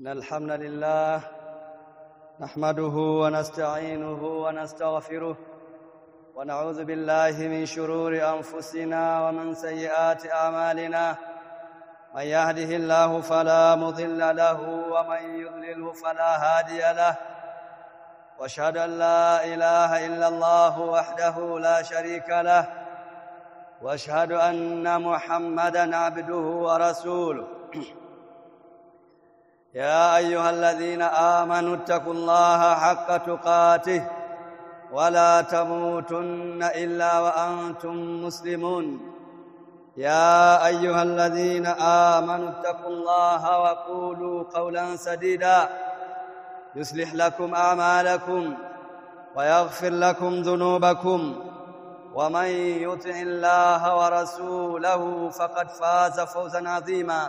إن الحمد لله نحمده ونستعينه ونستغفره ونعوذ بالله من شرور أنفسنا ومن سيئات أعمالنا من يهده الله فلا مضل له ومن يضلله فلا هادي له واشهد ان لا اله الا الله وحده لا شريك له واشهد ان محمدا عبده ورسوله يا ايها الذين امنوا اتقوا الله حق تقاته ولا تموتن الا وانتم مسلمون يا ايها الذين امنوا اتقوا الله وقولوا قولا سديدا يصلح لكم اعمالكم ويغفر لكم ذنوبكم ومن يطع الله ورسوله فقد فاز فوزا عظيما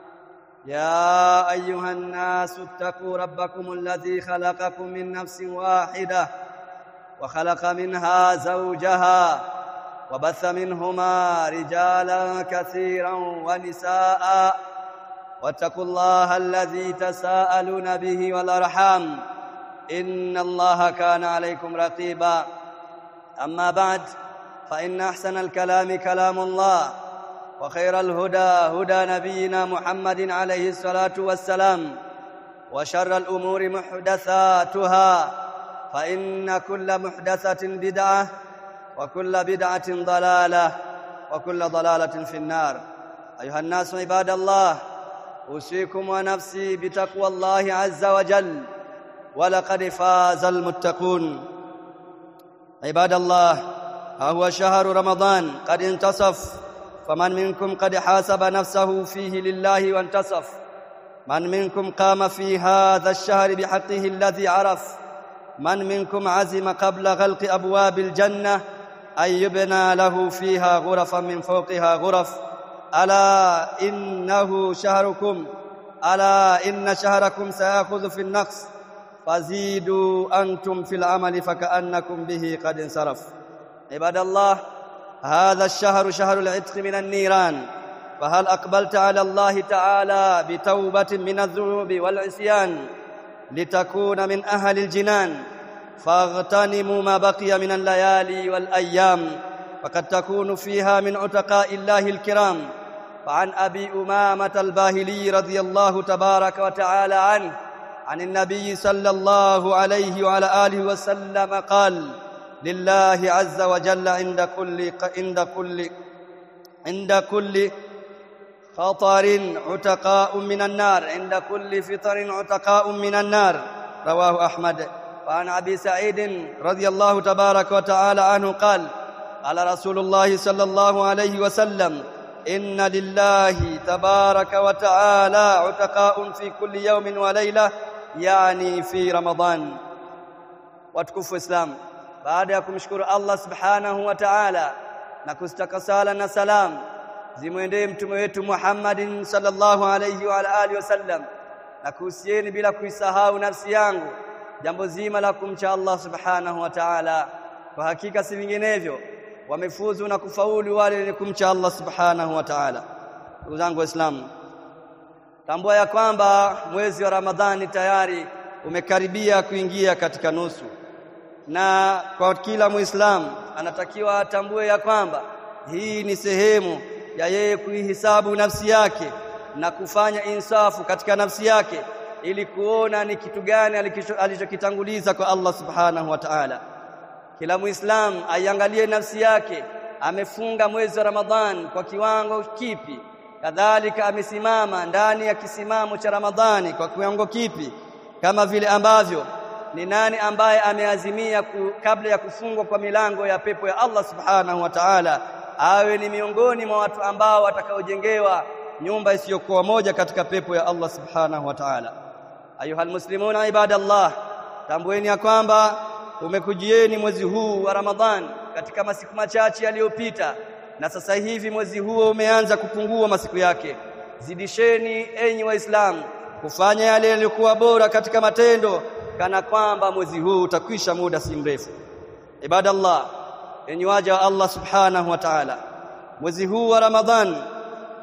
يا ايها الناس اتقوا ربكم الذي خلقكم من نفس واحده وخلق منها زوجها وبث منهما رجالا كثيرا ونساء واتقوا الله الذي تساءلون به والارحام ان الله كان عليكم رقيبا اما بعد فان احسن الكلام كلام الله وخير الهدى هدى نبينا محمد عليه الصلاه والسلام وشر الامور محدثاتها فان كل محدثه بدعه وكل بدعه ضلاله وكل ضلاله في النار ايها الناس عباد الله اوصيكم ونفسي بتقوى الله عز وجل ولقد فاز المتقون عباد الله ها هو شهر رمضان قد انتصف فمن منكم قد حاسب نفسه فيه لله وانتصف من منكم قام في هذا الشهر بحقه الذي عرف من منكم عزم قبل غلق ابواب الجنه ان يبنى له فيها غرفا من فوقها غرف الا انه شهركم الا ان شهركم سياخذ في النقص فزيدوا انتم في العمل فكانكم به قد انصرف عباد الله هذا الشهر شهر العتق من النيران فهل اقبلت على الله تعالى بتوبه من الذنوب والعصيان لتكون من اهل الجنان فاغتنموا ما بقي من الليالي والايام فقد تكون فيها من عتقاء الله الكرام فعن ابي امامه الباهلي رضي الله تبارك وتعالى عنه عن النبي صلى الله عليه وعلى اله وسلم قال لله عز وجل عند كل عند كل عند كل خطر عتقاء من النار عند كل فطر عتقاء من النار رواه احمد وعن ابي سعيد رضي الله تبارك وتعالى عنه قال قال رسول الله صلى الله عليه وسلم ان لله تبارك وتعالى عتقاء في كل يوم وليله يعني في رمضان watukufu islam baada ya kumshukuru Allah subhanahu wa ta'ala na kustaka sala na salam zimwendee mtume wetu Muhammadin sallallahu alayhi wa alihi wasallam na kuhusieni bila kuisahau nafsi yangu jambo zima la kumcha Allah subhanahu wa ta'ala kwa hakika si vinginevyo wamefuzu na kufaulu wale wenye kumcha Allah subhanahu wa ta'ala ndugu zangu waislamu tambua ya kwamba mwezi wa Ramadhani tayari umekaribia kuingia katika nusu na kwa kila muislamu anatakiwa atambue ya kwamba hii ni sehemu ya yeye kuihisabu nafsi yake na kufanya insafu katika nafsi yake ili kuona ni kitu gani alichokitanguliza kwa Allah subhanahu wa ta'ala kila muislamu aiangalie nafsi yake amefunga mwezi wa Ramadhan kwa kiwango kipi kadhalika amesimama ndani ya kisimamo cha Ramadhani kwa kiwango kipi kama vile ambavyo ni nani ambaye ameazimia ku, kabla ya kufungwa kwa milango ya pepo ya Allah subhanahu wa ta'ala awe ni miongoni mwa watu ambao watakaojengewa nyumba isiyokuwa moja katika pepo ya Allah subhanahu wa ta'ala ayuhal muslimuna ibadallah tambueni ya kwamba umekujieni mwezi huu wa Ramadhan katika masiku machache yaliyopita na sasa hivi mwezi huo umeanza kupungua masiku yake zidisheni enyi waislamu kufanya yale yaliyokuwa bora katika matendo kana kwamba mwezi huu utakwisha muda si mrefu ibadallah enyi waja wa Allah subhanahu wa ta'ala mwezi huu wa Ramadhan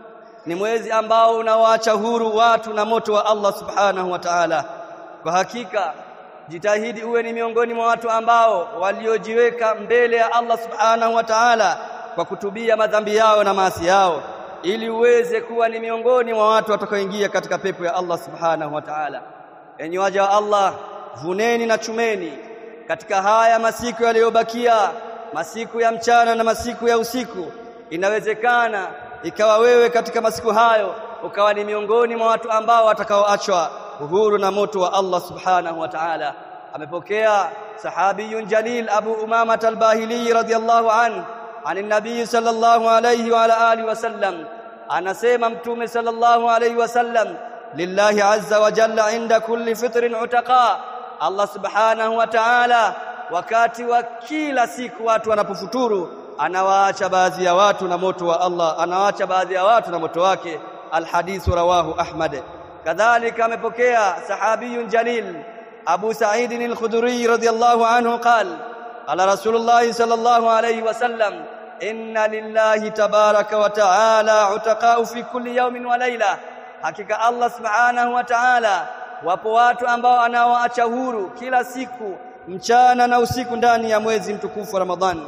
ni mwezi ambao unawaacha huru watu na moto wa Allah subhanahu wa ta'ala kwa hakika jitahidi uwe ni miongoni mwa watu ambao waliojiweka mbele ya Allah subhanahu wa ta'ala kwa kutubia madhambi yao na maasi yao ili uweze kuwa ni miongoni mwa watu watakaoingia katika pepo ya Allah subhanahu wa ta'ala enyi waja wa Allah vuneni na chumeni katika haya masiku yaliyobakia masiku ya mchana na masiku ya usiku inawezekana ikawa wewe katika masiku hayo ukawa ni miongoni mwa watu ambao watakaoachwa uhuru na moto wa Allah subhanahu wa ta'ala amepokea sahabiyun jalil Abu Umama al-Bahili radhiyallahu anhu عن النبي صلى الله عليه وعلى آله وسلم anasema mtume sallallahu alayhi wasallam lillahi azza wa jalla inda kulli fitrin utaqa Allah subhanahu wa ta'ala wakati wa kila siku watu wanapofuturu anawaacha baadhi ya watu na moto wa Allah anawaacha baadhi ya watu na moto wake alhadithu rawahu ahmad kadhalika amepokea sahabiyun jalil abu sa'id al-khudri radiyallahu anhu qala قال رسول الله صلى الله عليه وسلم إن لله تبارك وتعالى عتقاء في كل يوم وليلة حقيقة الله سبحانه وتعالى wapo watu ambao anawaacha huru kila siku mchana na usiku ndani ya mwezi mtukufu wa Ramadhani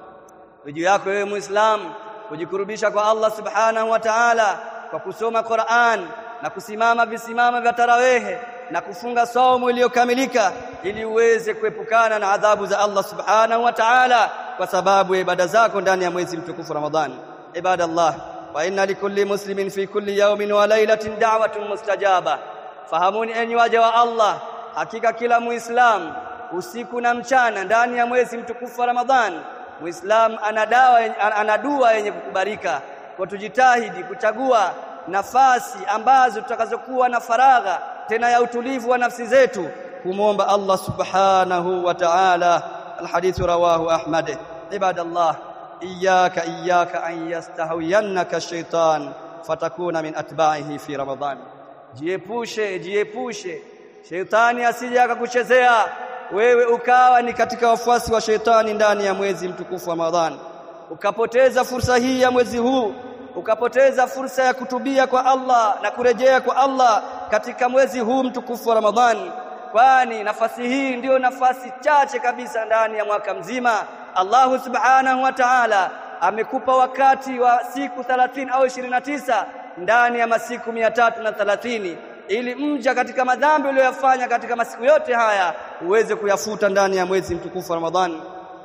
juu yako wewe muislam kujikurubisha kwa Allah subhanahu wa ta'ala kwa kusoma Qur'an na kusimama visimama vya tarawehe na kufunga saumu iliyokamilika ili uweze kuepukana na adhabu za Allah subhanahu wa ta'ala kwa sababu ya ibada zako ndani ya mwezi mtukufu Ramadhani ibadallah wa inna likulli muslimin fi kulli yawmin wa laylatin da'watun mustajaba fahamuni enyi waja wa Allah hakika kila muislam usiku na mchana ndani ya mwezi mtukufu wa Ramadhani muislam ana dawa ana dua yenye kukubalika kwa tujitahidi kuchagua nafasi ambazo tutakazokuwa na faragha tena ya utulivu wa nafsi zetu kumwomba Allah subhanahu wa ta'ala alhadithu rawahu ahmad ibadallah iyyaka iyyaka an yastahwiyannaka shaitan fatakuna min atba'ihi fi ramadan jiepushe jiepushe shaitani asije akakuchezea wewe ukawa ni katika wafuasi wa shaitani ndani ya mwezi mtukufu wa Ramadhani ukapoteza fursa hii ya mwezi huu ukapoteza fursa ya kutubia kwa Allah na kurejea kwa Allah katika mwezi huu mtukufu wa Ramadhani kwani nafasi hii ndiyo nafasi chache kabisa ndani ya mwaka mzima Allahu subhanahu wa ta'ala amekupa wakati wa siku 30 au 29 ndani ya masiku 330 ili mja katika madhambi uliyoyafanya katika masiku yote haya uweze kuyafuta ndani ya mwezi mtukufu wa Ramadhani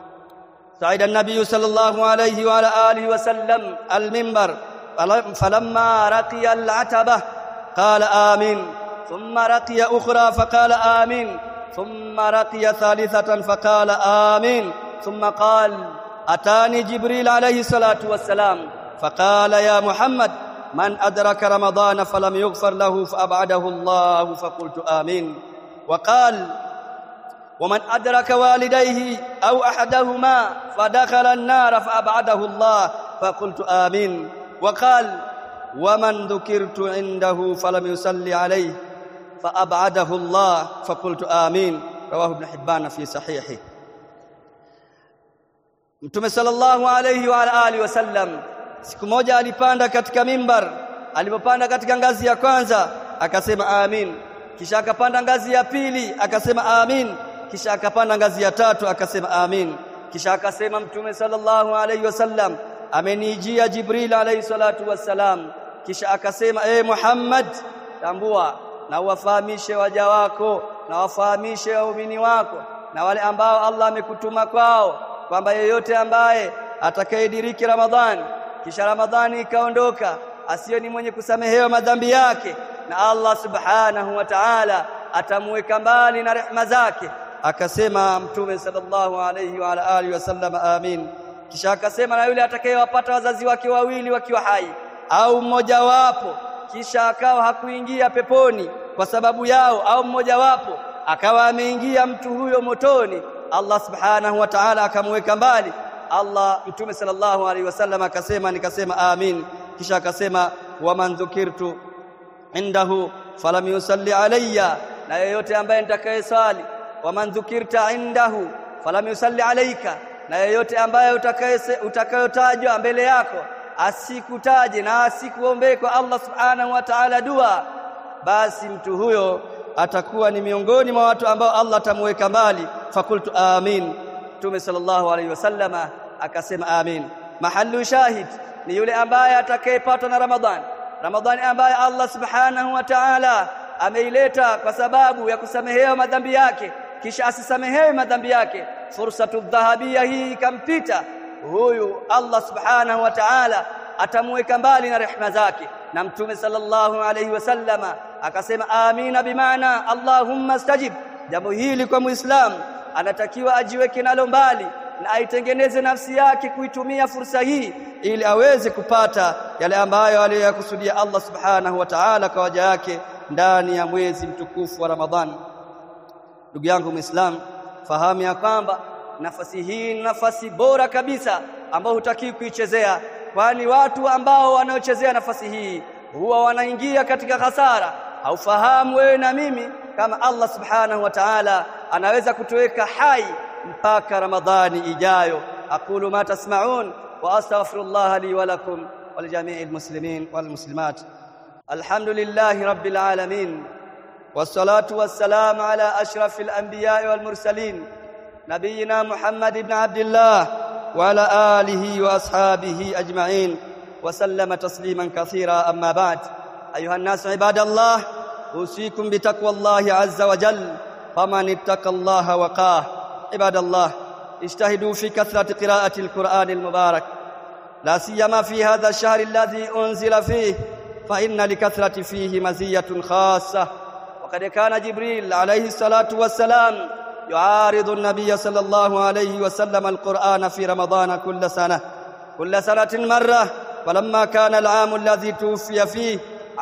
صعد النبي صلى الله عليه وعلى آله وسلم المنبر فلما رقي العتبة قال آمين ثم رقي أخرى فقال آمين ثم رقي ثالثة فقال آمين ثم قال أتاني جبريل عليه الصلاة والسلام فقال يا محمد من أدرك رمضان فلم يغفر له فأبعده الله فقلت آمين وقال ومن أدرك والديه أو أحدهما فدخل النار فأبعده الله فقلت آمين وقال ومن ذكرت عنده فلم يصلي عليه فأبعده الله فقلت آمين رواه ابن حبان في صحيحه Mtume sallallahu alayhi wa alihi wasallam siku moja alipanda katika mimbar alipopanda katika ngazi ya kwanza akasema amin kisha akapanda ngazi ya pili akasema amin kisha akapanda ngazi ya tatu akasema amin kisha akasema mtume sallallahu alayhi wasallam amenijia jibril alayhi salatu wassalam kisha akasema e Muhammad tambua na uwafahamishe waja wako na wafahamishe waumini wako na wale ambao Allah amekutuma kwao kwamba yeyote ambaye atakayediriki Ramadhani kisha Ramadhani ikaondoka asiyo ni mwenye kusamehewa madhambi yake na Allah subhanahu wa ta'ala atamuweka mbali na rehema zake akasema mtume sallallahu alayhi wa ala alihi wasallam amin kisha akasema na yule atakayewapata wazazi wake wawili wakiwa hai au mmoja wapo kisha akawa hakuingia peponi kwa sababu yao au mmoja wapo akawa ameingia mtu huyo motoni Allah subhanahu wa ta'ala akamweka mbali Allah mtume sallallahu alaihi wasallam akasema nikasema amin kisha akasema waman dhukirtu indahu falam yusalli alayya na yeyote ambaye nitakayeswali waman dhukirta indahu falam yusalli alayka na yeyote ambaye utakayotajwa mbele yako asikutaje na asikuombee kwa Allah subhanahu wa ta'ala dua basi mtu huyo atakuwa ni miongoni mwa watu ambao Allah atamweka mbali fakultu amin Mtume sallallahu alaihi wasallama akasema amin mahallu shahid ni yule ambaye atakayepatwa na Ramadhani Ramadhani ambaye Allah subhanahu wa ta'ala ameileta kwa sababu ya kusamehewa madhambi yake kisha asisamehewe madhambi yake fursatu dhahabia hii ikampita huyu Allah subhanahu wa ta'ala atamweka mbali na rehema zake na mtume sallallahu alayhi wasallama akasema amina bimaana allahumma stajib jambo hili kwa muislamu anatakiwa ajiweke nalo mbali na aitengeneze nafsi yake kuitumia fursa hii ili aweze kupata yale ambayo aliyokusudia Allah subhanahu wa ta'ala kwa waja yake ndani ya mwezi mtukufu wa Ramadhani ndugu yangu muislamu fahamu ya kwamba nafasi hii ni nafasi bora kabisa ambayo hutaki kuichezea kwani watu ambao wanaochezea nafasi hii huwa wanaingia katika hasara haufahamu wewe na mimi kama Allah subhanahu wa ta'ala anaweza kutuweka hai mpaka Ramadhani ijayo aqulu ma tasma'un wa astaghfirullah li wa lakum wa lijami'il muslimin wal muslimat alhamdulillahi rabbil alamin والصلاه والسلام على اشرف الانبياء والمرسلين نبينا محمد بن عبد الله وعلى اله واصحابه اجمعين وسلم تسليما كثيرا اما بعد ايها الناس عباد الله اوصيكم بتقوى الله عز وجل فمن اتقى الله وقاه عباد الله اجتهدوا في كثرة قراءة القرآن المبارك لا سيما في هذا الشهر الذي أنزل فيه فإن لكثرة فيه مزية خاصة وقد كان جبريل عليه الصلاة والسلام يعارض النبي صلى الله عليه وسلم القرآن في رمضان كل سنة كل سنة مرة ولما كان العام الذي توفي فيه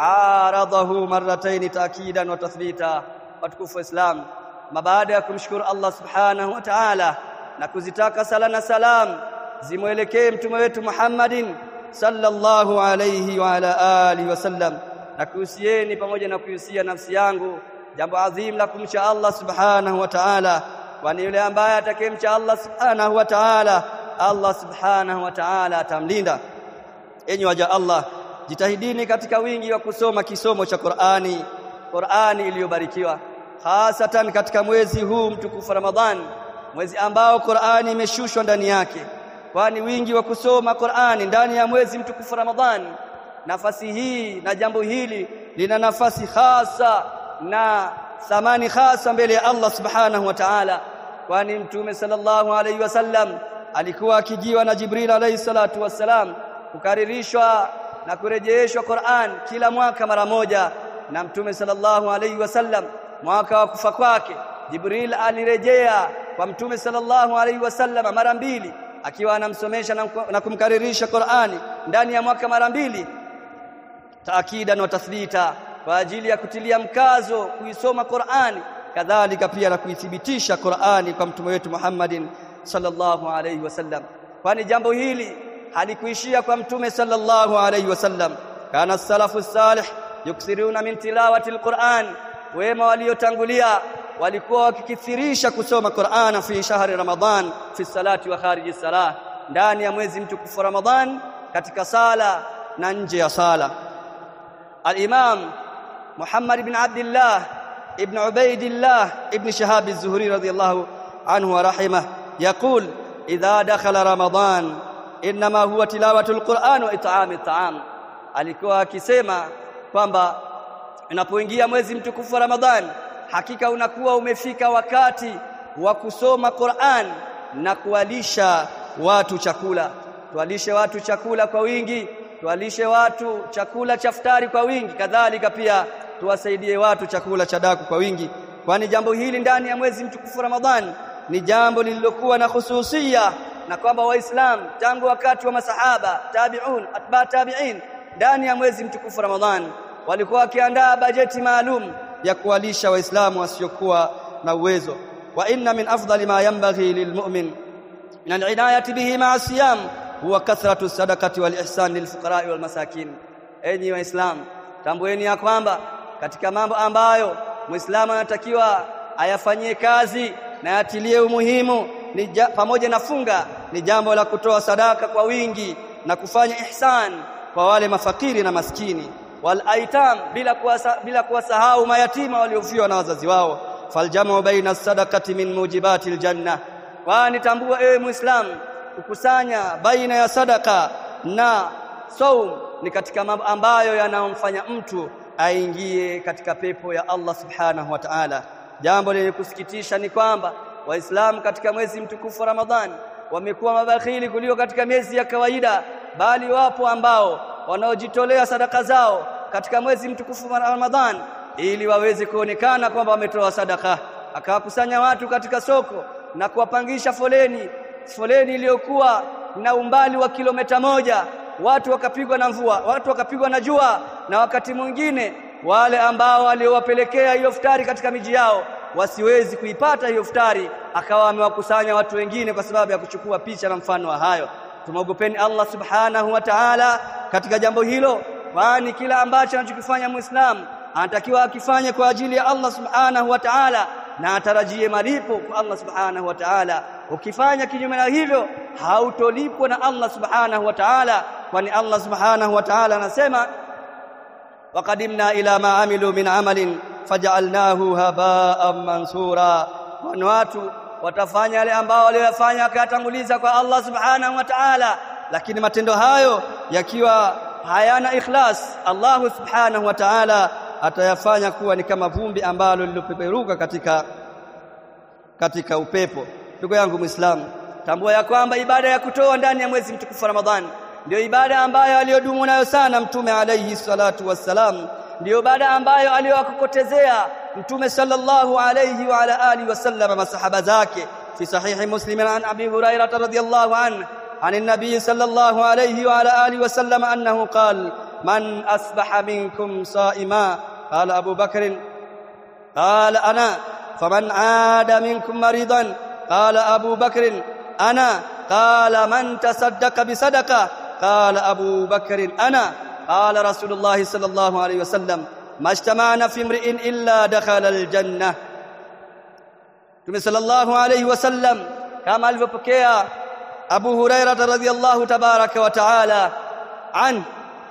عارضه مرتين تأكيدا وتثبيتا وتكف إسلام ما baada ya kumshukuru Allah subhanahu wa ta'ala na kuzitaka sala na salam zimwelekee mtume wetu Muhammadin sallallahu alayhi wa ala alihi wasallam na kuhusieni pamoja na kuhusia nafsi yangu jambo adhim la kumcha Allah subhanahu wa ta'ala kwani yule ambaye atakayemcha Allah subhanahu wa ta'ala Allah subhanahu wa ta'ala atamlinda enyi waja Allah jitahidini katika wingi wa kusoma kisomo cha Qur'ani Qur'ani iliyobarikiwa hasatan katika mwezi huu mtukufu Ramadhan mwezi ambao Qur'ani imeshushwa ndani yake kwani wingi wa kusoma Qur'ani ndani ya mwezi mtukufu Ramadhan nafasi hii na jambo hili lina nafasi hasa na thamani hasa mbele ya Allah subhanahu wa ta'ala kwani mtume sallallahu alayhi wasallam alikuwa akijiwa na Jibril alayhi salatu wassalam kukaririshwa na kurejeshwa Qur'an kila mwaka mara moja na mtume sallallahu alayhi wasallam mwaka wa kufa kwake Jibril alirejea kwa mtume sallallahu alayhi wasallam mara mbili akiwa anamsomesha na kumkaririsha Qur'ani ndani ya mwaka mara mbili taakidan wa tathlita kwa ajili ya kutilia mkazo kuisoma Qur'ani kadhalika pia na kuithibitisha Qur'ani kwa mtume wetu Muhammadin sallallahu alayhi wasallam kwani jambo hili halikuishia kwa mtume sallallahu alayhi wasallam kana salafu salih yuksiruna min tilawati alquran wema waliotangulia walikuwa wakikithirisha kusoma Qur'ana fi shahri Ramadhan fi salati wa khariji salah ndani ya mwezi mtukufu Ramadhan katika sala na nje ya sala al-Imam Muhammad ibn Abdullah ibn Ubaidillah ibn Shahab az-Zuhri radiyallahu anhu wa rahimah يقول إذا دخل رمضان إنما هو تلاوة القرآن وإطعام الطعام alikuwa akisema kwamba unapoingia mwezi mtukufu wa Ramadhan hakika unakuwa umefika wakati wa kusoma Qur'an na kuwalisha watu chakula tuwalishe watu chakula kwa wingi tuwalishe watu chakula cha futari kwa wingi kadhalika pia tuwasaidie watu chakula cha daku kwa wingi kwani jambo hili ndani ya mwezi mtukufu Ramadhan ni jambo lililokuwa na khususia na kwamba waislamu tangu wakati wa masahaba tabi'un atba tabi'in ndani ya mwezi mtukufu Ramadhan walikuwa wakiandaa bajeti maalum ya kuwalisha waislamu wasiokuwa na uwezo wa inna min afdali ma yanbaghi lilmu'min min al'inayati bihi ma'a siyam huwa kathratu sadaqati wal ihsan lilfuqara wal masakin enyi waislamu tambueni ya kwamba katika mambo ambayo muislamu anatakiwa ayafanyie kazi na yatilie umuhimu ni ja, pamoja na funga ni jambo la kutoa sadaka kwa wingi na kufanya ihsan kwa wale mafakiri na maskini wal aitam bila kuwasa, bila kuwasahau mayatima waliofiwa na wazazi wao faljamu baina sadaqati min mujibati aljanna kwani tambua ewe muislam kukusanya baina ya sadaka na saum ni katika mambo ambayo yanamfanya mtu aingie katika pepo ya Allah subhanahu wa ta'ala jambo lenye kusikitisha ni kwamba waislamu katika mwezi mtukufu wa Ramadhani wamekuwa mabakhili kuliko katika miezi ya kawaida bali wapo ambao wanaojitolea sadaka zao katika mwezi mtukufu wa Ramadhan ili waweze kuonekana kwamba wametoa sadaka akawakusanya watu katika soko na kuwapangisha foleni foleni iliyokuwa na umbali wa kilomita moja watu wakapigwa na mvua watu wakapigwa na jua na wakati mwingine wale ambao waliowapelekea hiyo futari katika miji yao wasiwezi kuipata hiyo futari akawa amewakusanya watu wengine kwa sababu ya kuchukua picha na mfano wa hayo tumwogopeni Allah subhanahu wa ta'ala katika jambo hilo kwani kila ambacho anachokifanya muislamu anatakiwa akifanye kwa ajili ya Allah subhanahu wa ta'ala na atarajie malipo kwa Allah subhanahu wa ta'ala ukifanya kinyume na hivyo hautolipwa na Allah subhanahu wa ta'ala kwani Allah subhanahu wa ta'ala anasema waqadimna ila ma amilu min amalin faj'alnahu haba'an mansura watu watafanya yale ambao waliyofanya akatanguliza kwa Allah subhanahu wa ta'ala lakini matendo hayo yakiwa hayana ikhlas Allah subhanahu wa ta'ala atayafanya kuwa ni kama vumbi ambalo lilopeperuka katika katika upepo ndugu yangu muislamu tambua ya kwamba ibada ya kutoa ndani ya mwezi mtukufu Ramadhani ndio ibada ambayo aliyodumu nayo sana mtume alayhi salatu wassalam ndio ibada ambayo aliyowakokotezea mtume sallallahu alayhi wa ala alihi wasallam masahaba zake fi sahihi muslim an abi hurairah radhiyallahu anhu عن النبي صلى الله عليه وعلى آله وسلم أنه قال من أصبح منكم صائما قال أبو بكر قال أنا فمن عاد منكم مريضا قال أبو بكر أنا قال من تصدق بصدقة قال أبو بكر أنا قال رسول الله صلى الله عليه وسلم ما اجتمعنا في امرئ إلا دخل الجنة Mtume sallallahu alayhi wasallam kama alivyopokea Abu Huraira radhiyallahu tabaraka wa taala an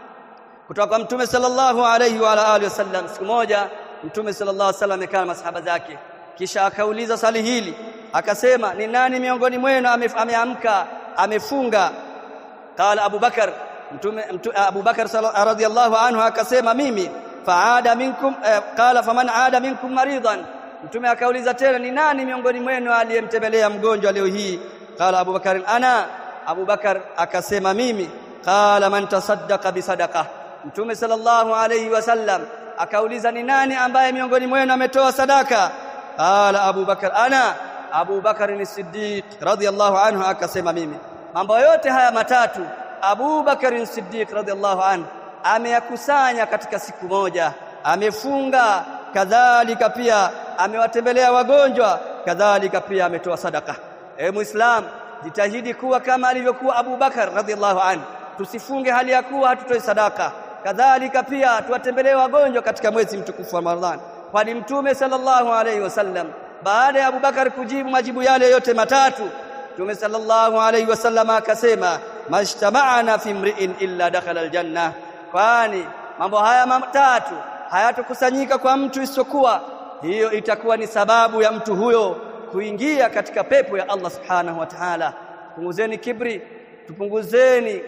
kutoka kwa Mtume sallallahu alayhi wa alihi wasallam siku moja Mtume sallallahu alayhi wasallam amekaa na masahaba zake kisha akauliza swali hili akasema ni nani miongoni mwenu ameamka amefunga qala Abu Bakar Mtume Abu Bakar radhiyallahu anhu akasema mimi faada minkum eh, qala faman aada minkum maridan Mtume akauliza tena ni nani miongoni mwenu aliyemtembelea mgonjwa leo hii qala Abu Bakar ana Abu Bakar akasema mimi qala man tasaddaqa bisadaqa Mtume sallallahu alayhi wasallam akauliza ni nani ambaye miongoni mwenu ametoa sadaka qala Abu Bakar ana Abu Bakar ni Siddiq radhiyallahu anhu akasema mimi mambo yote haya matatu Abu Bakar Siddiq radhiyallahu anhu ameyakusanya katika siku moja amefunga kadhalika pia amewatembelea wagonjwa kadhalika pia ametoa sadaka e muislam jitahidi kuwa kama alivyokuwa Abu Bakar radhiallahu anhu tusifunge hali ya kuwa hatutoi sadaka kadhalika pia tuwatembelee wagonjwa katika mwezi mtukufu wa Ramadhani kwani mtume sallallahu alayhi wasallam baada ya Abu Bakar kujibu majibu yale yote matatu mtume sallallahu alayhi wasallam akasema mashtama'ana fi mri'in illa dakhala aljanna kwani mambo haya matatu hayatokusanyika kwa mtu isiyokuwa hiyo itakuwa ni sababu ya mtu huyo kuingia katika pepo ya Allah subhanahu wa ta'ala punguzeni kibri tupunguzeni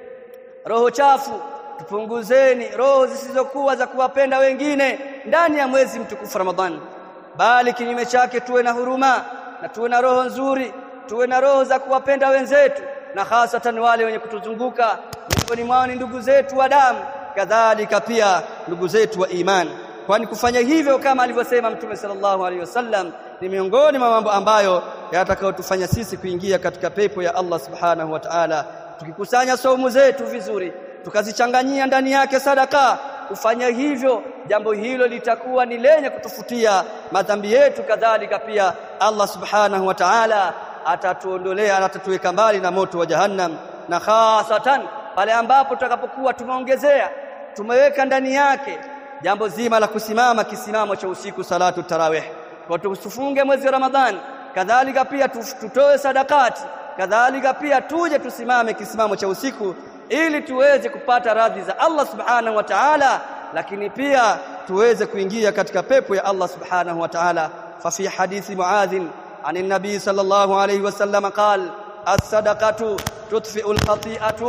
roho chafu tupunguzeni roho zisizokuwa za kuwapenda wengine ndani ya mwezi mtukufu Ramadhani bali kinyume chake tuwe na huruma na tuwe na roho nzuri tuwe na roho za kuwapenda wenzetu na hasatan wale wenye kutuzunguka miongoni mwao ni ndugu zetu wa damu kadhalika pia ndugu zetu wa imani kwani kufanya hivyo kama alivyosema mtume sallallahu alaihi wasallam ni miongoni mwa mambo ambayo yatakayotufanya sisi kuingia katika pepo ya Allah subhanahu wa ta'ala tukikusanya saumu zetu vizuri tukazichanganyia ndani yake sadaka kufanya hivyo jambo hilo litakuwa ni lenye kutufutia madhambi yetu kadhalika pia Allah subhanahu wa ta'ala atatuondolea atatuweka mbali na moto wa jahannam na hasatan pale ambapo tutakapokuwa tumeongezea tumeweka ndani yake jambo zima la kusimama kisimamo cha usiku salatu tarawih kwa tusifunge mwezi wa Ramadhani kadhalika pia tutoe sadakati kadhalika pia tuje tusimame kisimamo cha usiku ili tuweze kupata radhi za Allah subhanahu wa ta'ala lakini pia tuweze kuingia katika pepo ya Allah subhanahu wa ta'ala fa fi hadithi muadh عن النبي صلى الله عليه وسلم قال الصدقة تطفئ الخطيئة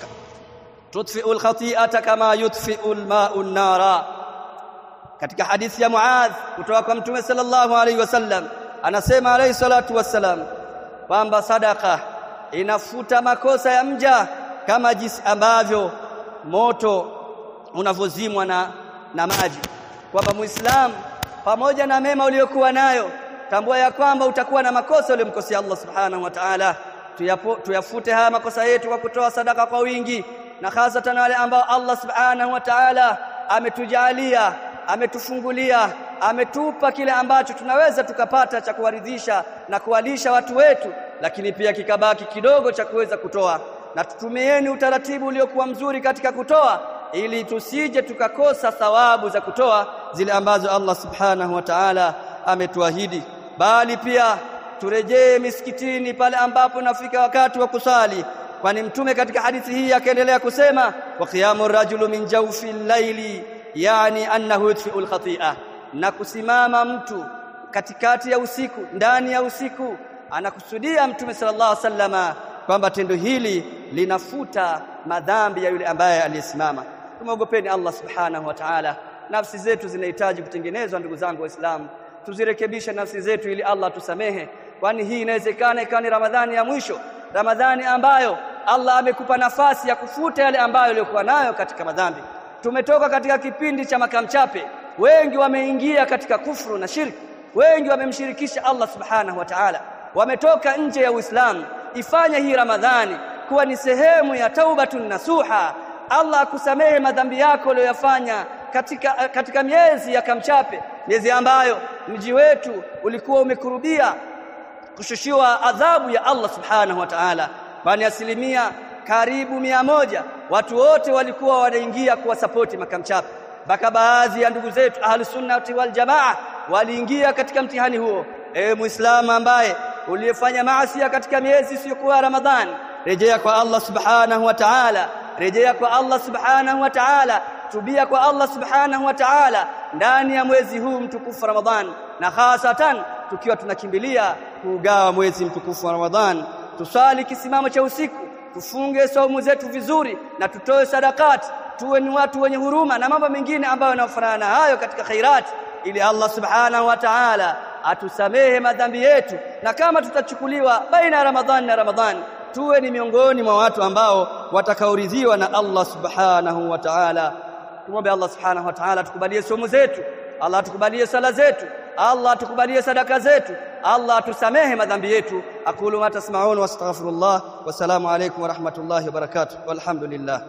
تطفئ الخطيئة كما يطفئ الماء النار katika hadithi ya Muadh kutoka kwa Mtume sallallahu alaihi wasallam anasema alayhi salatu wassalam kwamba sadaka inafuta makosa ya mja kama jinsi ambavyo moto unavozimwa na, na maji kwamba muislamu pamoja na mema uliyokuwa nayo tambua ya kwamba utakuwa na makosa uliyomkosea Allah subhanahu wa ta'ala tuyafute haya makosa yetu kwa kutoa sadaka kwa wingi na hasatan wale ambao Allah subhanahu wa ta'ala ametujalia ametufungulia ametupa kile ambacho tunaweza tukapata cha kuwaridhisha na kuwalisha watu wetu lakini pia kikabaki kidogo cha kuweza kutoa na tutumieni utaratibu uliokuwa mzuri katika kutoa ili tusije tukakosa thawabu za kutoa zile ambazo Allah subhanahu wa ta'ala ametuahidi bali pia turejee misikitini pale ambapo nafika wakati wa kusali kwani mtume katika hadithi hii akaendelea kusema wa qiyamu rajulu min jawfi llaili yani annahu yutfi'u al-khati'a na kusimama mtu katikati ya usiku ndani ya usiku anakusudia mtume sallallahu alaihi wasallama kwamba tendo hili linafuta madhambi ya yule ambaye aliyesimama tumeogopeni Allah subhanahu wa ta'ala nafsi zetu zinahitaji kutengenezwa ndugu zangu waislamu tuzirekebishe nafsi zetu ili Allah tusamehe kwani hii inawezekana ikawa ni Ramadhani ya mwisho Ramadhani ambayo Allah amekupa nafasi ya kufuta yale ambayo uliokuwa nayo katika madhambi tumetoka katika kipindi cha makamchape wengi wameingia katika kufru na shirki wengi wamemshirikisha Allah subhanahu wa ta'ala wametoka nje ya Uislamu ifanye hii Ramadhani kuwa ni sehemu ya taubatun nasuha Allah akusamehe madhambi yako uliyoyafanya katika katika miezi ya kamchape miezi ambayo mji wetu ulikuwa umekurubia kushushiwa adhabu ya Allah subhanahu wa ta'ala bali asilimia karibu mia moja watu wote walikuwa wanaingia kuwasapoti makamchape mpaka baadhi ya ndugu zetu ahlus sunnati wal jamaa waliingia katika mtihani huo ewe muislamu ambaye uliyefanya maasi katika miezi isiyokuwa Ramadhani rejea kwa Allah subhanahu wa ta'ala rejea kwa Allah subhanahu wa ta'ala tubia kwa Allah subhanahu wa ta'ala ndani ya mwezi huu mtukufu Ramadhan na hasatan tukiwa tunakimbilia kuugawa mwezi mtukufu wa Ramadhan tusali kisimamo cha usiku tufunge saumu zetu vizuri na tutoe sadakati tuwe ni watu wenye huruma na mambo mengine ambayo yanafanana na hayo katika khairati ili Allah subhanahu wa ta'ala atusamehe madhambi yetu na kama tutachukuliwa baina ya Ramadhani na Ramadhani tuwe ni miongoni mwa watu ambao watakaoridhiwa na Allah subhanahu wa ta'ala tumwombe Allah subhanahu wa ta'ala tukubalie somo zetu Allah atukubalie sala zetu Allah atukubalie sadaka zetu Allah atusamehe madhambi yetu aqulu ma tasma'un wastaghfirullah wassalamu alaykum wa rahmatullahi wa barakatuh walhamdulillah